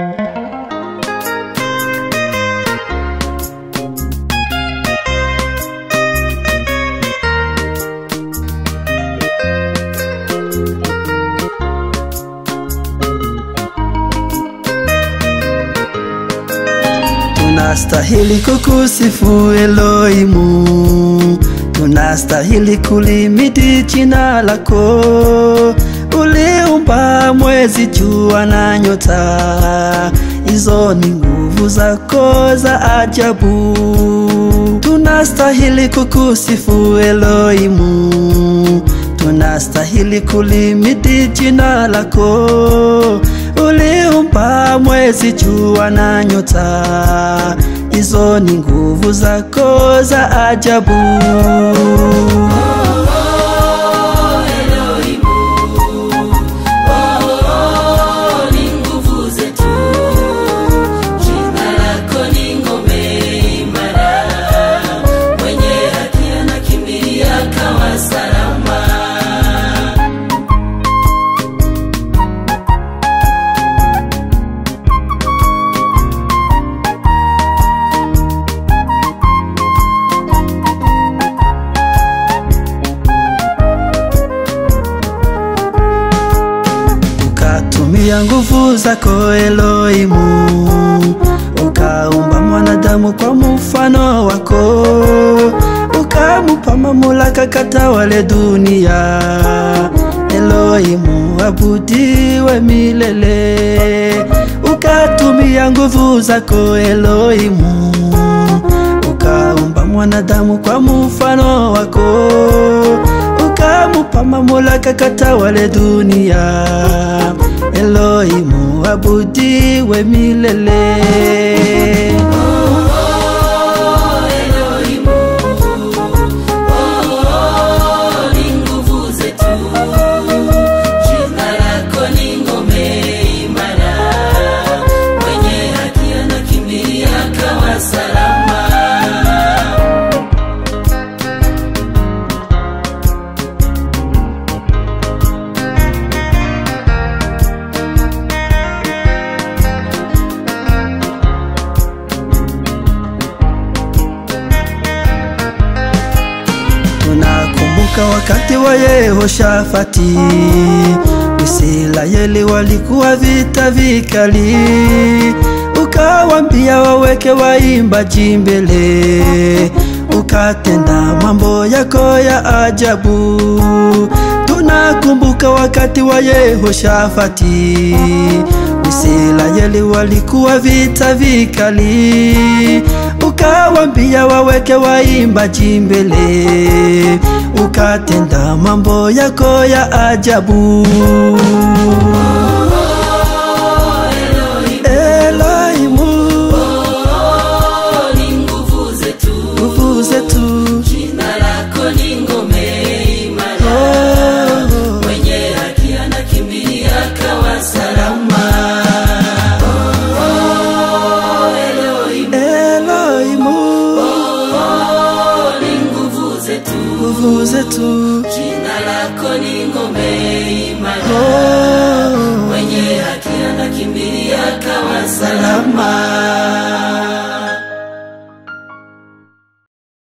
Tunastahili kukusifu Elohimu, tunastahili kulimidi jina lako. Uliumba mwezi, jua na nyota, hizo ni nguvu zako za ajabu. Tunastahili kukusifu Elohimu, tunastahili kulimidi jina lako. Uliumba mwezi, jua na nyota, hizo ni nguvu zako za ajabu. Ukatumia nguvu zako Elohimu, ukaumba mwanadamu kwa mfano wako, ukamupa mamlaka katawale dunia. Elohimu abudiwe milele. Ukatumia nguvu zako Elohimu, ukaumba mwanadamu kwa mfano wako ukamupa mamlaka katawale dunia. Elohimu abudiwe milele. Tunakumbuka wakati wa Yehoshafati, Israeli walikuwa vita vikali, ukawambia waweke waimbaji mbele, ukatenda mambo yako ya ajabu. Tunakumbuka wakati wa Yehoshafati, Israeli walikuwa vita vikali, ukawambia waweke waimbaji mbele, ukatenda mambo yako ya ajabu. Elohimu, nguvu zetu, oh, Elohimu, nguvu zetu, Jina lako ni ngome imara, oh, mwenye haki anakimbilia kawa salama.